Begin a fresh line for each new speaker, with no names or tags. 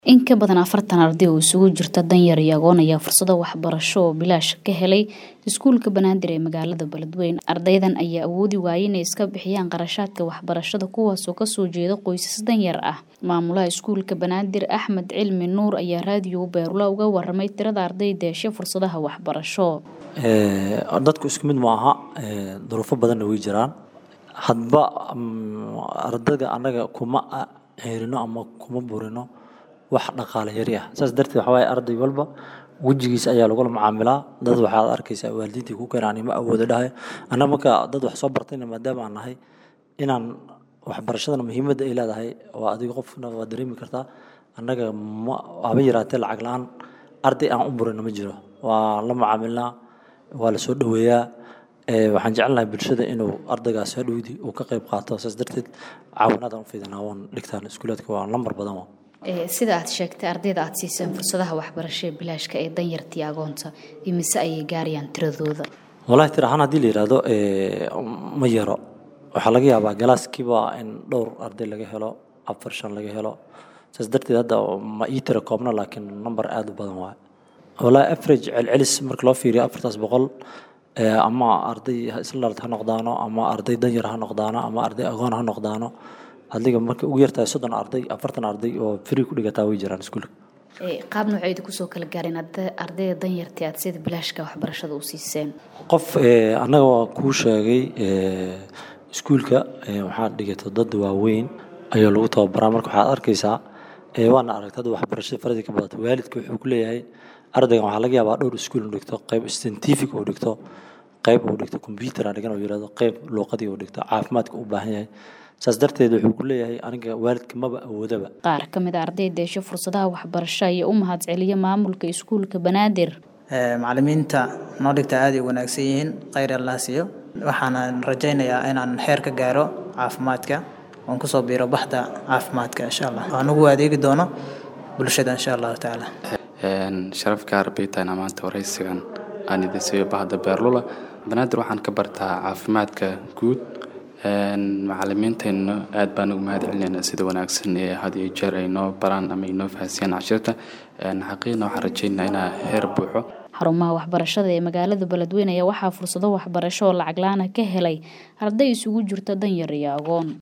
In ka badan afartan arday oo isugu jirta danyar iyo agoon ayaa fursado waxbarasho oo bilaash ka helay iskuulka Banaadir ee magaalada Beledweyne. Ardaydan ayaa awoodi waayay inay iska bixiyaan qarashaadka waxbarashada kuwaasoo kasoo jeeda qoysas danyar ah. Maamulaha iskuulka Banaadir Axmed Cilmi Nuur ayaa raadiyo Beerula uga warramay tirada ardayda heshay fursadaha waxbarasho.
dadku isku mid ma aha duruufo badanna way jiraan hadba ardayda annaga kuma ceerino ama kuma burino wax dhaqaale yari ah saas darteed waxaa waaye arday walba wejigiisa ayaa lagula macaamilaa dad waxaad arkaysaa waalidiintii ku keenaan ima awoodo dhahay annaga marka dad wax soo bartayna maadaama aan nahay inaan waxbarashadana muhiimadda ay leedahay waa adiga qofna waa dareemi kartaa annaga ma haba yaraatee lacag la-aan arday aan u burino ma jiro waa la macaamilnaa waa la soo dhoweeyaa waxaan jecelnahay bulshada inuu ardaygaas hadhowdii uu ka qayb qaato saas darteed caawinaadaan u fidinaa waan dhigtaan iskuulaadka waa lambar badan waa
sida aad sheegtay ardayda aad siiseen fursadaha waxbarasho ee bilaashka ee danyartii agoonta imise ayay gaarayaan tiradooda
walahi tir ahaan haddii la yidhaahdo ma yaro waxaa laga yaabaa galaaskiiba in dhowr arday laga helo afar shan laga helo saas darteed hadda ma ii tira koobna laakiin number aada u badan waaye walahi average celcelis marka loo fiiriyo afartaas boqol ama arday isla dhalad ha noqdaano ama arday danyar ha noqdaano ama arday agoon ha noqdaano adiga marka ugu yartahay soddon arday afartan arday oo free ku dhigataa way jiraan iskuulka
qaab nooceyda kusoo kala gaareen ardayda danyartii aad sida bilaashka waxbarashada u siiseen
qof annaga waa kuu sheegay iskuulka waxaa dhigato dad waaweyn ayaa lagu tababaraa marka waxaad arkaysaa waana aragtay hadda waxbarashada faradii ka badato waalidka wuxuu ku leeyahay ardaygan waxaa laga yaabaa dhowr iskuul uu dhigto qayb scientific uu dhigto qayb uu dhigto computer aan dhigan uu yidhahdo qayb luuqadii uu dhigto caafimaadka u baahan yahay saas darteed wuxuu ku leeyahay aniga waalidka maba awoodaba
qaar ka mid a ardayda hesho fursadaha waxbarasho ayaa u mahadceliya maamulka iskuulka banaadir
macalimiinta noo dhigta aad ay u wanaagsan yihiin khayr allah siiyo waxaana rajaynayaa inaan xeer ka gaaro caafimaadka oon kusoo biiro baxda caafimaadka insha allah aan ugu adeegi doono bulshada insha allahu tacaala
sharaf gaar bay tahay maanta waraysigan aan idin siiyo bahda beerlula banaadir waxaan ka bartaa caafimaadka guud macalimiinteenna aad baan ugu mahad celinaynaa sida wanaagsan ee had iyo jeer ay noo baraan ama ay noo fahansiyaan cashirta xaqiiqna waxaan rajaynayaa inaa heer buuxo
xarumaha waxbarashada ee magaalada beledweyne ayaa waxaa fursado waxbarasho oo lacag la-aan ah ka helay arday isugu jirta danyar iyo agoon